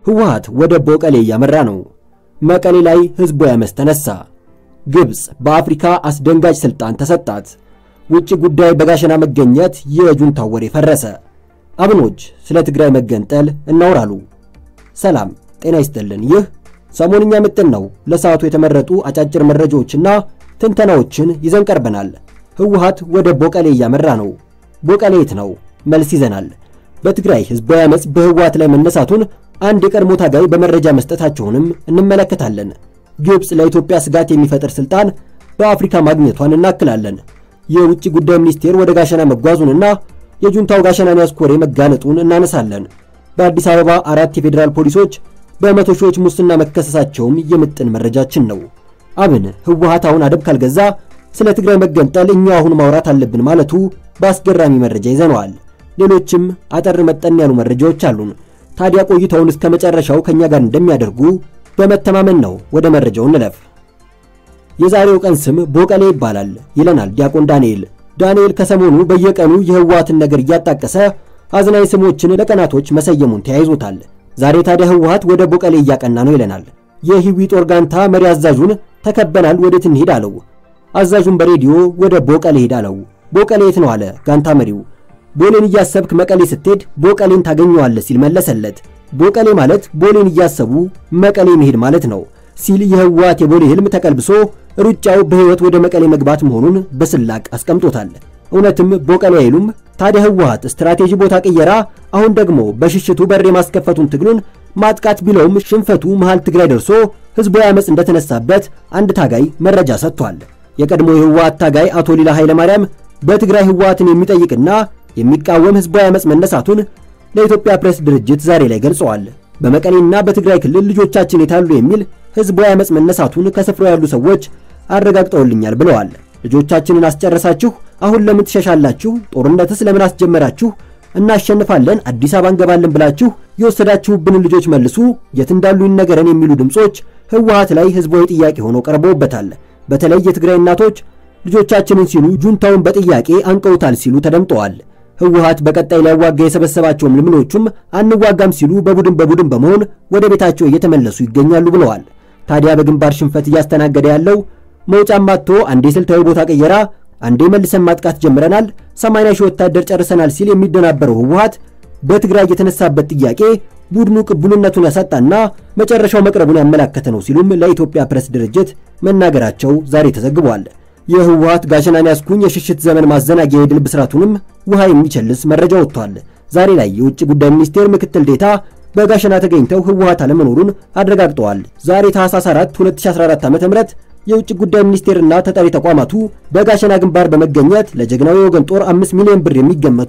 ህወሓት ወደ ቦቀሌ እያመራ ነው። መቀሌ ላይ ህዝቡ ያመስ ተነሳ። ግብፅ በአፍሪካ አስደንጋጭ ስልጣን ተሰጣት። ውጭ ጉዳይ በጋሸና መገኘት የጁንታው ወሬ ፈረሰ። አብኖች ስለ ትግራይ መገንጠል እናውራሉ። ሰላም ጤና ይስጥልን። ይህ ሰሞንኛ ምጥን ነው። ለሰዓቱ የተመረጡ አጫጭር መረጃዎችና ትንተናዎችን ይዘን ቀርበናል። ህወሓት ወደ ቦቀሌ እያመራ ነው። ቦቀሌ የት ነው? መልስ ይዘናል። በትግራይ ህዝባዊ አመፅ በህወሓት ላይ መነሳቱን አንድ የቀድሞ ታጋይ በመረጃ መስጠታቸውንም እንመለከታለን። ግብፅ ለኢትዮጵያ ስጋት የሚፈጥር ስልጣን በአፍሪካ ማግኘቷን እናክላለን። የውጭ ጉዳይ ሚኒስቴር ወደ ጋሸና መጓዙንና የጁንታው ጋሸናን ያስኮሬ መጋለጡን እናነሳለን። በአዲስ አበባ አራት የፌዴራል ፖሊሶች በመቶ ሺዎች ሙስና መከሰሳቸውም የምጥን መረጃችን ነው። አብን ህወሓት አሁን አደብ ካልገዛ ስለ ትግራይ መገንጠል እኛ አሁን ማውራት አለብን ማለቱ በአስገራሚ መረጃ ይዘነዋል። ሌሎችም አጠር መጠን ያሉ መረጃዎች አሉን። ታዲያ ቆይታውን እስከ መጨረሻው ከኛ ጋር እንደሚያደርጉ በመተማመን ነው። ወደ መረጃው እንለፍ። የዛሬው ቀን ስም ቦቀሌ ይባላል ይለናል ዲያቆን ዳንኤል። ዳንኤል ከሰሞኑ በየቀኑ የህወሓትን ነገር እያጣቀሰ አዝናኝ ስሞችን ለቀናቶች መሰየሙን ተያይዞታል። ዛሬ ታዲያ ህወሓት ወደ ቦቀሌ እያቀና ነው ይለናል። የሂዊ ጦር ጋንታ መሪ አዛዡን ተከበናል፣ ወዴት እንሄድ አለው። አዛዡን በሬዲዮ ወደ ቦቀሌ ሄድ አለው። ቦቀሌ የት ነው አለ ጋንታ መሪው። ቦሌን እያሰብክ መቀሌ ስትሄድ ቦቀሌን ታገኘዋለህ ሲል መለሰለት። ቦቀሌ ማለት ቦሌን እያሰቡ መቀሌ መሄድ ማለት ነው ሲል የህወሓት የቦሌ ህልም ተቀልብሶ ሩጫው በህይወት ወደ መቀሌ መግባት መሆኑን በስላቅ አስቀምጦታል። እውነትም ቦቀሌ አይሉም። ታዲያ ህወሓት ስትራቴጂ ቦታ ቅየራ፣ አሁን ደግሞ በሽሽቱ በር የማስከፈቱን ትግሉን ማጥቃት ቢለውም ሽንፈቱ መሃል ትግራይ ደርሶ ህዝባዊ አመፅ እንደተነሳበት አንድ ታጋይ መረጃ ሰጥቷል። የቀድሞ የህወሓት ታጋይ አቶ ሊላ ኃይለማርያም በትግራይ ህወሓትን የሚጠይቅና የሚቃወም ህዝባዊ አመፅ መነሳቱን ለኢትዮጵያ ፕሬስ ድርጅት ዛሬ ላይ ገልጸዋል። በመቀሌና በትግራይ ክልል ልጆቻችን የታሉ የሚል ህዝባዊ አመፅ መነሳቱን ከስፍራው ያሉ ሰዎች አረጋግጠውልኛል ብለዋል። ልጆቻችንን አስጨረሳችሁ፣ አሁን ለምን ትሸሻላችሁ? ጦርነትስ ለምን አስጀመራችሁ? እናሸንፋለን፣ አዲስ አበባ እንገባለን ብላችሁ የወሰዳችሁብንን ልጆች መልሱ፣ የት እንዳሉ ይነገረን የሚሉ ድምፆች ህወሓት ላይ ህዝባዊ ጥያቄ ሆነው ቀርበውበታል። በተለይ የትግራይ እናቶች ልጆቻችንን ሲሉ ጁንታውን በጥያቄ አንቀውታል ሲሉ ተደምጠዋል። ህወሓት በቀጣይ ሊያዋጋ የሰበሰባቸው ምልምሎቹም አንዋጋም ሲሉ በቡድን በቡድን በመሆን ወደ ቤታቸው እየተመለሱ ይገኛሉ ብለዋል። ታዲያ በግንባር ሽንፈት እያስተናገደ ያለው መውጫም አጥቶ አንዴ ስልታዊ ቦታ ቀየራ፣ አንዴ መልሰን ማጥቃት ጀምረናል፣ 80 ሺህ ወታደር ጨርሰናል ሲል የሚደናበረው ህወሓት በትግራይ የተነሳበት ጥያቄ ቡድኑ ቅቡልነቱን ያሳጣና መጨረሻው መቅረቡን ያመላከተ ነው ሲሉም ለኢትዮጵያ ፕሬስ ድርጅት መናገራቸው ዛሬ ተዘግቧል። የህወሓት ጋሸናን ያስኩኝ የሽሽት ዘመን ማዘናጊያ የድል ብስራቱንም ውሃ የሚቸልስ መረጃ ወጥቷል። ዛሬ ላይ የውጭ ጉዳይ ሚኒስቴር ምክትል ዴታ በጋሸና ተገኝተው ህወሓት አለመኖሩን አረጋግጠዋል። ዛሬ ታህሳስ 4 2014 ዓ.ም የውጭ ጉዳይ ሚኒስቴርና ተጠሪ ተቋማቱ በጋሸና ግንባር በመገኘት ለጀግናዊ ወገን ጦር 5 ሚሊዮን ብር የሚገመቱ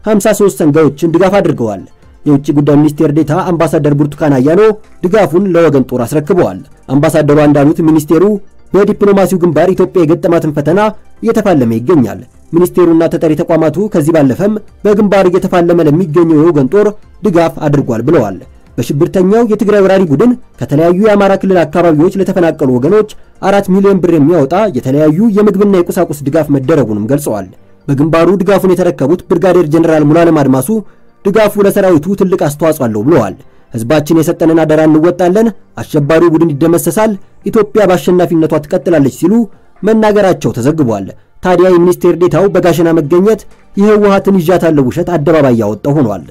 53 ሰንጋዮችን ድጋፍ አድርገዋል። የውጭ ጉዳይ ሚኒስቴር ዴታ አምባሳደር ብርቱካን አያኖ ድጋፉን ለወገን ጦር አስረክበዋል። አምባሳደሯ እንዳሉት ሚኒስቴሩ በዲፕሎማሲው ግንባር ኢትዮጵያ የገጠማትን ፈተና እየተፋለመ ይገኛል። ሚኒስቴሩና ተጠሪ ተቋማቱ ከዚህ ባለፈም በግንባር እየተፋለመ ለሚገኘው የወገን ጦር ድጋፍ አድርጓል ብለዋል። በሽብርተኛው የትግራይ ወራሪ ቡድን ከተለያዩ የአማራ ክልል አካባቢዎች ለተፈናቀሉ ወገኖች አራት ሚሊዮን ብር የሚያወጣ የተለያዩ የምግብና የቁሳቁስ ድጋፍ መደረጉንም ገልጸዋል። በግንባሩ ድጋፉን የተረከቡት ብርጋዴር ጀኔራል ሙሉዓለም አድማሱ ድጋፉ ለሰራዊቱ ትልቅ አስተዋጽኦ አለው ብለዋል። ህዝባችን የሰጠንን አደራ እንወጣለን፣ አሸባሪው ቡድን ይደመሰሳል፣ ኢትዮጵያ በአሸናፊነቷ ትቀጥላለች ሲሉ መናገራቸው ተዘግቧል። ታዲያ የሚኒስቴር ዴታው በጋሸና መገኘት የህወሓትን ይዣታለሁ ውሸት አደባባይ ያወጣው ሆኗል።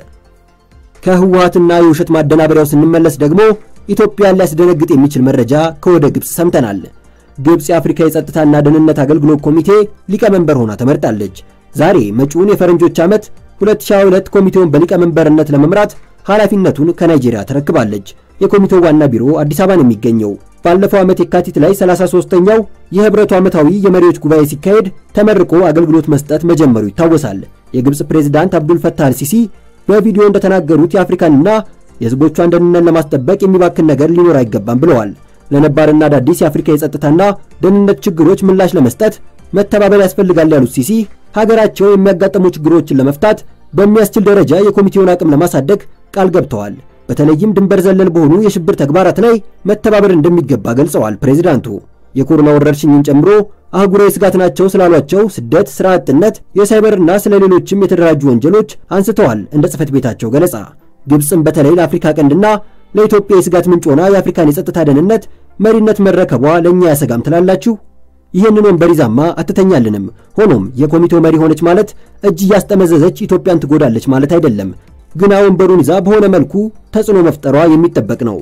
ከህወሓትና የውሸት ማደናበሪያው ስንመለስ ደግሞ ኢትዮጵያን ሊያስደነግጥ የሚችል መረጃ ከወደ ግብፅ ሰምተናል። ግብፅ የአፍሪካ የጸጥታና ደህንነት አገልግሎት ኮሚቴ ሊቀመንበር ሆና ተመርጣለች። ዛሬ መጪውን የፈረንጆች ዓመት 2022 ኮሚቴውን በሊቀመንበርነት ለመምራት ኃላፊነቱን ከናይጄሪያ ተረክባለች። የኮሚቴው ዋና ቢሮ አዲስ አበባ ነው የሚገኘው። ባለፈው ዓመት የካቲት ላይ 33ኛው የህብረቱ ዓመታዊ የመሪዎች ጉባኤ ሲካሄድ ተመርቆ አገልግሎት መስጠት መጀመሩ ይታወሳል። የግብፅ ፕሬዝዳንት አብዱል ፈታህ አልሲሲ በቪዲዮ እንደተናገሩት የአፍሪካንና የህዝቦቿን ደህንነት ለማስጠበቅ የሚባክን ነገር ሊኖር አይገባም ብለዋል። ለነባርና አዳዲስ የአፍሪካ የጸጥታና ደህንነት ችግሮች ምላሽ ለመስጠት መተባበር ያስፈልጋል ያሉት ሲሲ ሀገራቸው የሚያጋጥሙ ችግሮችን ለመፍታት በሚያስችል ደረጃ የኮሚቴውን አቅም ለማሳደግ ቃል ገብተዋል። በተለይም ድንበር ዘለል በሆኑ የሽብር ተግባራት ላይ መተባበር እንደሚገባ ገልጸዋል። ፕሬዚዳንቱ የኮሮና ወረርሽኝን ጨምሮ አህጉራዊ ስጋት ናቸው ስላሏቸው ስደት፣ ስራ አጥነት፣ የሳይበርና ስለ ሌሎችም የተደራጁ ወንጀሎች አንስተዋል። እንደ ጽህፈት ቤታቸው ገለጻ ግብፅም በተለይ ለአፍሪካ ቀንድና ለኢትዮጵያ የስጋት ምንጭ ሆና የአፍሪካን የጸጥታ ደህንነት መሪነት መረከቧ ለእኛ ያሰጋም ትላላችሁ? ይህንን ወንበር ይዛማ አትተኛልንም። ሆኖም የኮሚቴው መሪ ሆነች ማለት እጅ እያስጠመዘዘች ኢትዮጵያን ትጎዳለች ማለት አይደለም። ግና ወንበሩን ይዛ በሆነ መልኩ ተጽዕኖ መፍጠሯ የሚጠበቅ ነው።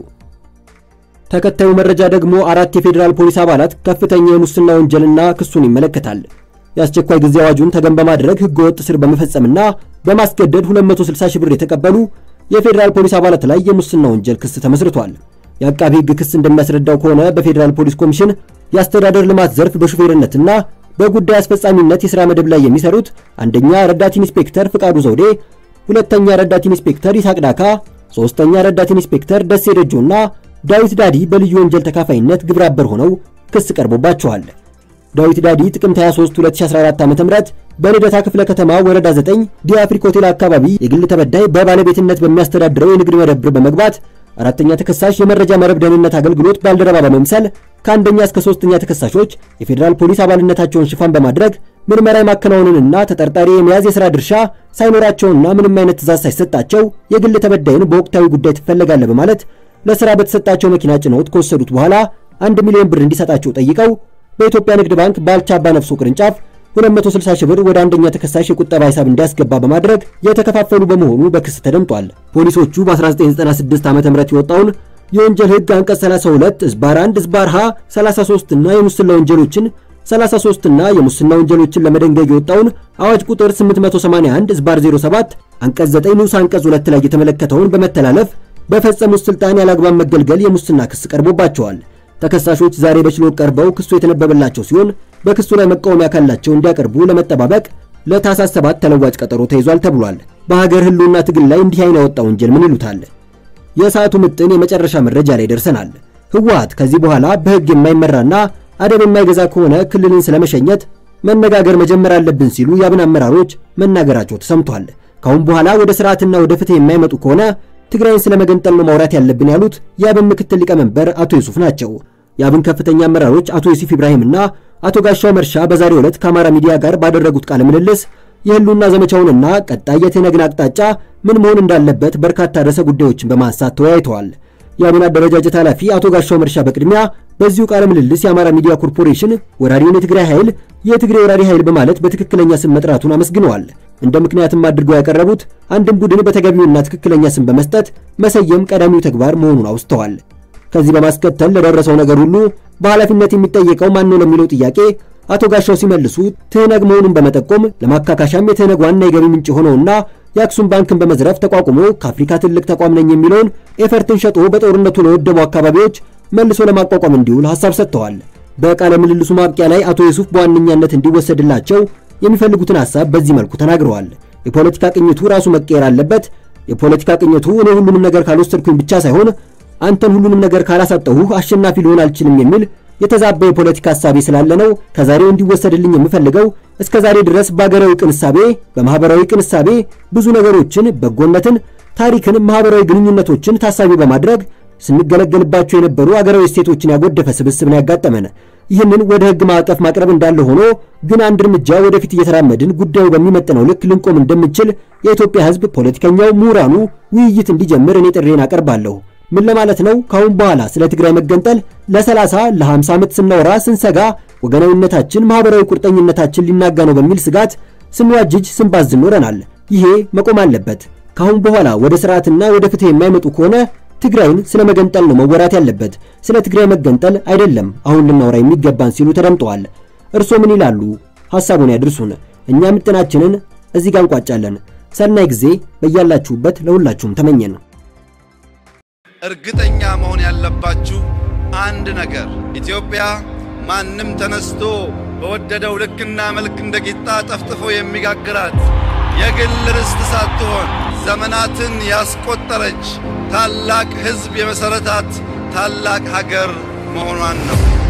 ተከታዩ መረጃ ደግሞ አራት የፌዴራል ፖሊስ አባላት ከፍተኛ የሙስና ወንጀልና ክሱን ይመለከታል። የአስቸኳይ ጊዜ አዋጁን ተገን በማድረግ ህገወጥ ስር በመፈጸምና በማስገደድ 260 ሺህ ብር የተቀበሉ የፌዴራል ፖሊስ አባላት ላይ የሙስና ወንጀል ክስ ተመስርቷል። የአቃቢ ህግ ክስ እንደሚያስረዳው ከሆነ በፌዴራል ፖሊስ ኮሚሽን የአስተዳደር ልማት ዘርፍ በሹፌርነትና በጉዳይ አስፈጻሚነት የሥራ መደብ ላይ የሚሰሩት አንደኛ ረዳት ኢንስፔክተር ፍቃዱ ዘውዴ፣ ሁለተኛ ረዳት ኢንስፔክተር ይስሐቅ ዳካ፣ ሦስተኛ ረዳት ኢንስፔክተር ደሴ ደጆና ዳዊት ዳዲ በልዩ ወንጀል ተካፋይነት ግብረ አበር ሆነው ክስ ቀርቦባቸዋል። ዳዊት ዳዲ ጥቅምት 23 2014 ዓ.ም በልደታ ክፍለ ከተማ ወረዳ 9 ዲአፍሪክ ሆቴል አካባቢ የግል ተበዳይ በባለቤትነት በሚያስተዳድረው የንግድ መደብር በመግባት አራተኛ ተከሳሽ የመረጃ መረብ ደህንነት አገልግሎት ባልደረባ በመምሰል ከአንደኛ እስከ ሶስተኛ ተከሳሾች የፌዴራል ፖሊስ አባልነታቸውን ሽፋን በማድረግ ምርመራ የማከናወንንና ተጠርጣሪ የመያዝ የሥራ ድርሻ ሳይኖራቸውና ምንም አይነት ትእዛዝ ሳይሰጣቸው የግል ተበዳይን በወቅታዊ ጉዳይ ትፈለጋለህ በማለት ለሥራ በተሰጣቸው መኪና ጭነውት ከወሰዱት በኋላ አንድ ሚሊዮን ብር እንዲሰጣቸው ጠይቀው በኢትዮጵያ ንግድ ባንክ ባልቻ አባነፍሶ ቅርንጫፍ 260 ሺህ ብር ወደ አንደኛ ተከሳሽ የቁጠባ ሂሳብ እንዲያስገባ በማድረግ የተከፋፈሉ በመሆኑ በክስ ተደምጧል። ፖሊሶቹ በ1996 ዓ.ም የወጣውን የወንጀል ሕግ አንቀጽ 32 ዝባር 1 ዝባር ሀ 33 እና የሙስና ወንጀሎችን 33 እና የሙስና ወንጀሎችን ለመደንገግ የወጣውን አዋጅ ቁጥር 881 ዝባር 07 አንቀጽ 9 ንዑስ አንቀጽ 2 ላይ የተመለከተውን በመተላለፍ በፈጸሙት ስልጣን ያላግባብ መገልገል የሙስና ክስ ቀርቦባቸዋል። ተከሳሾች ዛሬ በችሎት ቀርበው ክሱ የተነበበላቸው ሲሆን በክሱ ላይ መቃወሚያ ካላቸው እንዲያቀርቡ ለመጠባበቅ ለታህሳስ 7 ተለዋጭ ቀጠሮ ተይዟል ተብሏል። በሀገር ህልውና ትግል ላይ እንዲህ አይነት ያወጣ ወንጀል ምን ይሉታል? የሰዓቱ ምጥን የመጨረሻ መረጃ ላይ ደርሰናል። ህወሓት ከዚህ በኋላ በህግ የማይመራና አደብ የማይገዛ ከሆነ ክልልን ስለመሸኘት መነጋገር መጀመር አለብን ሲሉ የአብን አመራሮች መናገራቸው ተሰምቷል። ካሁን በኋላ ወደ ስርዓትና ወደ ፍትህ የማይመጡ ከሆነ ትግራይን ስለመገንጠል ነው ማውራት ያለብን ያሉት የአብን ምክትል ሊቀመንበር አቶ ዩሱፍ ናቸው። የአብን ከፍተኛ አመራሮች አቶ ዩሱፍ ኢብራሂምና አቶ ጋሻው መርሻ በዛሬው ዕለት ከአማራ ሚዲያ ጋር ባደረጉት ቃለ ምልልስ የህልውና ዘመቻውንና ቀጣይ የትነግን አቅጣጫ ምን መሆን እንዳለበት በርካታ ርዕሰ ጉዳዮችን በማንሳት ተወያይተዋል። የአብን አደረጃጀት ኃላፊ አቶ ጋሻው መርሻ በቅድሚያ በዚሁ ቃለ ምልልስ የአማራ ሚዲያ ኮርፖሬሽን ወራሪውን የትግራይ ኃይል የትግሬ ወራሪ ኃይል በማለት በትክክለኛ ስም መጥራቱን አመስግነዋል። እንደ ምክንያትም አድርገው ያቀረቡት አንድን ቡድን በተገቢውና ትክክለኛ ስም በመስጠት መሰየም ቀዳሚው ተግባር መሆኑን አውስተዋል። ከዚህ በማስከተል ለደረሰው ነገር ሁሉ በኃላፊነት የሚጠየቀው ማን ነው ለሚለው ጥያቄ አቶ ጋሻው ሲመልሱ ትህነግ መሆኑን በመጠቆም ለማካካሻም የትህነግ ዋና የገቢ ምንጭ ሆነውና የአክሱም ባንክን በመዝረፍ ተቋቁሞ ከአፍሪካ ትልቅ ተቋም ነኝ የሚለውን ኤፈርትን ሸጦ በጦርነቱ ለወደቡ አካባቢዎች መልሶ ለማቋቋም እንዲውል ሐሳብ ሰጥተዋል። በቃለ ምልልሱ ማብቂያ ላይ አቶ ዩሱፍ በዋነኛነት እንዲወሰድላቸው የሚፈልጉትን ሐሳብ በዚህ መልኩ ተናግረዋል። የፖለቲካ ቅኝቱ ራሱ መቀየር አለበት። የፖለቲካ ቅኝቱ እኔ ሁሉንም ነገር ካልወሰድኩኝ ብቻ ሳይሆን አንተን ሁሉንም ነገር ካላሳጠሁህ አሸናፊ ሊሆን አልችልም የሚል የተዛባ የፖለቲካ ሐሳቤ ስላለ ነው ከዛሬው እንዲወሰድልኝ የምፈልገው። እስከ ዛሬ ድረስ በአገራዊ ቅንሳቤ፣ በማህበራዊ ቅንሳቤ ብዙ ነገሮችን፣ በጎነትን፣ ታሪክን፣ ማህበራዊ ግንኙነቶችን ታሳቢ በማድረግ ስንገለገልባቸው የነበሩ አገራዊ እሴቶችን ያጎደፈ ስብስብን ያጋጠመን። ይህንን ወደ ህግ ማዕቀፍ ማቅረብ እንዳለ ሆኖ ግን አንድ እርምጃ ወደፊት እየተራመድን ጉዳዩ በሚመጥነው ልክ ልንቆም እንደምንችል የኢትዮጵያ ህዝብ፣ ፖለቲከኛው፣ ምሁራኑ ውይይት እንዲጀምር እኔ ጥሬን አቀርባለሁ። ምን ለማለት ነው? ካሁን በኋላ ስለ ትግራይ መገንጠል ለ30 ለ50 ዓመት ስናወራ ስንሰጋ ወገናዊነታችን፣ ማህበራዊ ቁርጠኝነታችን ሊናጋ ነው በሚል ስጋት ስንዋጅጅ ስንባዝን ኖረናል። ይሄ መቆም አለበት። ካሁን በኋላ ወደ ስርዓትና ወደ ፍትህ የማይመጡ ከሆነ ትግራይን ስለ መገንጠል ነው መወራት ያለበት፣ ስለ ትግራይ መገንጠል አይደለም አሁን ልናወራ የሚገባን ሲሉ ተደምጠዋል። እርስዎ ምን ይላሉ? ሐሳቡን ያድርሱን። እኛ ምጥናችንን እዚህ ጋር እንቋጫለን። ሰናይ ጊዜ በያላችሁበት ለሁላችሁም ተመኘን። እርግጠኛ መሆን ያለባችሁ አንድ ነገር ኢትዮጵያ ማንም ተነስቶ በወደደው ልክና መልክ እንደ ቂጣ ጠፍጥፎ የሚጋግራት የግል ርስት ሳትሆን ዘመናትን ያስቆጠረች ታላቅ ሕዝብ የመሠረታት ታላቅ ሀገር መሆኗን ነው።